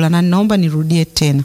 chakula, na ninaomba nirudie tena,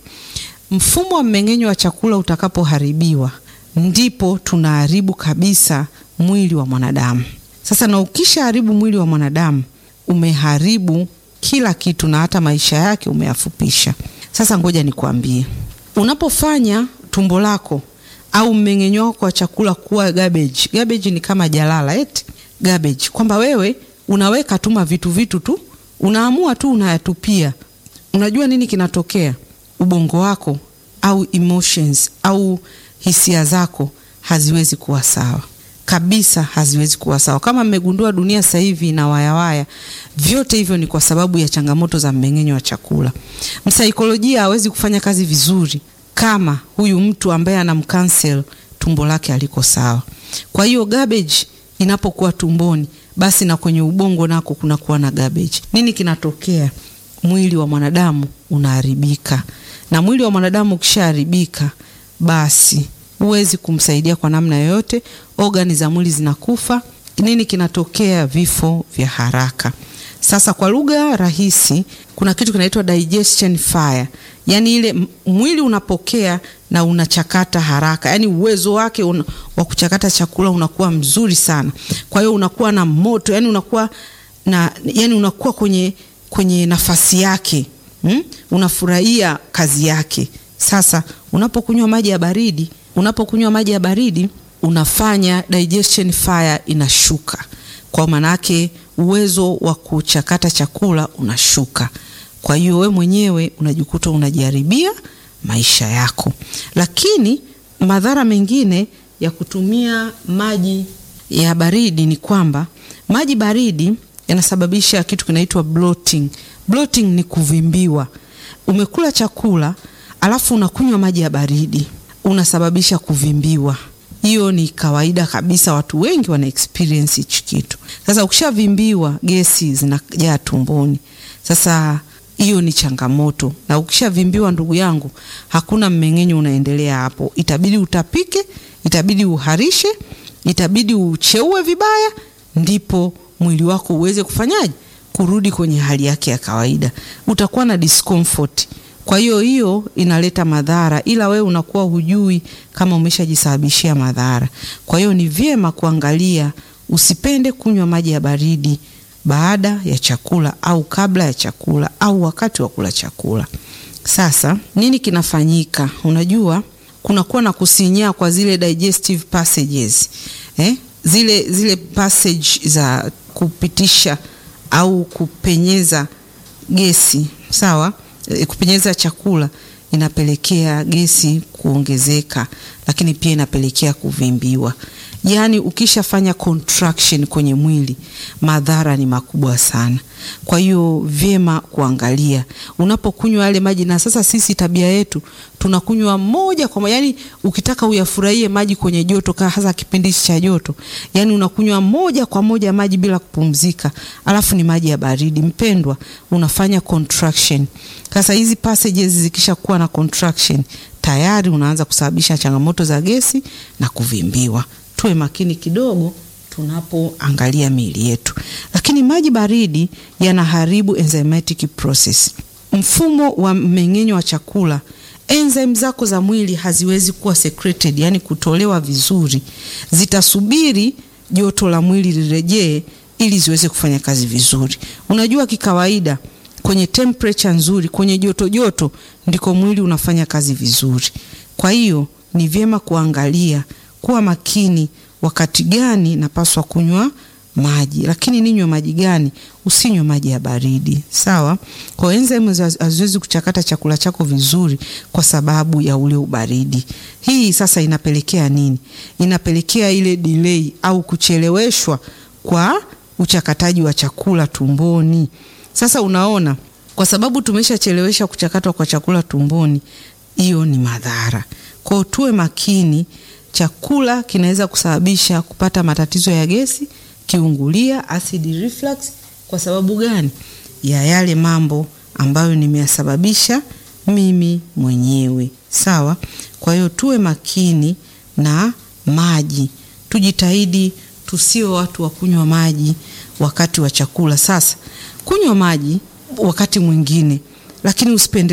mfumo wa mmeng'enyo wa chakula utakapoharibiwa, ndipo tunaharibu kabisa mwili wa mwanadamu. Sasa na ukishaharibu mwili wa mwanadamu, umeharibu kila kitu na hata maisha yake umeyafupisha. Sasa ngoja nikwambie, unapofanya tumbo lako au mmeng'enyo wako wa chakula kuwa garbage. Garbage ni kama jalala, eti garbage, kwamba wewe unaweka tuma vitu vitu tu, unaamua tu unayatupia. Unajua nini kinatokea? Ubongo wako au emotions au hisia zako haziwezi kuwa sawa kabisa, haziwezi kuwa sawa. Kama mmegundua dunia sasa hivi ina wayawaya, vyote hivyo ni kwa sababu ya changamoto za mmeng'enyo wa chakula. Msaikolojia hawezi kufanya kazi vizuri kama huyu mtu ambaye anamcancel tumbo lake aliko sawa. Kwa hiyo garbage inapokuwa tumboni, basi na kwenye ubongo nako kunakuwa na garbage. Nini kinatokea? Mwili wa mwanadamu unaharibika, na mwili wa mwanadamu ukishaharibika, basi huwezi kumsaidia kwa namna yoyote, ogani za mwili zinakufa. Nini kinatokea? Vifo vya haraka. Sasa kwa lugha rahisi, kuna kitu kinaitwa digestion fire, yaani ile mwili unapokea na unachakata haraka, yaani uwezo wake un, wa kuchakata chakula unakuwa mzuri sana. Kwa hiyo unakuwa na moto, yaani unakuwa na, yaani unakuwa kwenye, kwenye nafasi yake hmm? Unafurahia kazi yake. Sasa unapokunywa maji ya baridi, unapokunywa maji ya baridi unafanya digestion fire inashuka, kwa maanake uwezo wa kuchakata chakula unashuka. Kwa hiyo we mwenyewe unajikuta unajaribia maisha yako. Lakini madhara mengine ya kutumia maji ya baridi ni kwamba maji baridi yanasababisha kitu kinaitwa bloating. Bloating ni kuvimbiwa. Umekula chakula alafu unakunywa maji ya baridi, unasababisha kuvimbiwa. Hiyo ni kawaida kabisa, watu wengi wana experience hichi kitu. Sasa ukishavimbiwa, gesi zinajaa tumboni. Sasa hiyo ni changamoto, na ukishavimbiwa, ndugu yangu, hakuna mmeng'enyo unaendelea hapo. Itabidi utapike, itabidi uharishe, itabidi ucheue vibaya, ndipo mwili wako uweze kufanyaje, kurudi kwenye hali yake ya kawaida. Utakuwa na discomfort. Kwa hiyo hiyo inaleta madhara, ila wewe unakuwa hujui kama umeshajisababishia madhara. Kwa hiyo ni vyema kuangalia, usipende kunywa maji ya baridi baada ya chakula au kabla ya chakula au wakati wa kula chakula. Sasa nini kinafanyika? Unajua kunakuwa na kusinyaa kwa zile digestive passages eh? Zile, zile passage za kupitisha au kupenyeza gesi sawa kupenyeza chakula inapelekea gesi kuongezeka, lakini pia inapelekea kuvimbiwa. Yaani ukishafanya contraction kwenye mwili, madhara ni makubwa sana. Kwa hiyo vyema kuangalia unapokunywa yale maji. Na sasa sisi tabia yetu tunakunywa moja kwa moja, yani ukitaka uyafurahie maji kwenye joto, hasa kipindi cha joto, yani unakunywa moja kwa moja maji bila kupumzika, alafu ni maji ya baridi. Mpendwa, unafanya contraction. Sasa hizi passages zikisha kuwa na contraction, tayari unaanza kusababisha changamoto za gesi na kuvimbiwa. Tuwe makini kidogo tunapoangalia miili yetu. Lakini maji baridi yanaharibu enzymatic process, mfumo wa mmeng'enyo wa chakula. Enzyme zako za mwili haziwezi kuwa secreted, yani kutolewa vizuri, zitasubiri joto la mwili lirejee ili ziweze kufanya kazi vizuri. Unajua, kikawaida kwenye temperature nzuri, kwenye joto joto, ndiko mwili unafanya kazi vizuri. Kwa hiyo ni vyema kuangalia, kuwa makini wakati gani napaswa kunywa maji, lakini ninywe maji gani? Usinywe maji ya baridi, sawa? Kwa enzyme haziwezi kuchakata chakula chako vizuri kwa sababu ya ule ubaridi. Hii sasa inapelekea nini? Inapelekea ile delay au kucheleweshwa kwa uchakataji wa chakula tumboni. Sasa unaona, kwa sababu tumeshachelewesha kuchakatwa kwa chakula tumboni, hiyo ni madhara. Kwa hiyo tuwe makini chakula kinaweza kusababisha kupata matatizo ya gesi, kiungulia, acid reflux. Kwa sababu gani? Ya yale mambo ambayo nimeyasababisha mimi mwenyewe, sawa. Kwa hiyo tuwe makini na maji, tujitahidi tusio watu wa kunywa maji wakati wa chakula. Sasa kunywa maji wakati mwingine, lakini usipende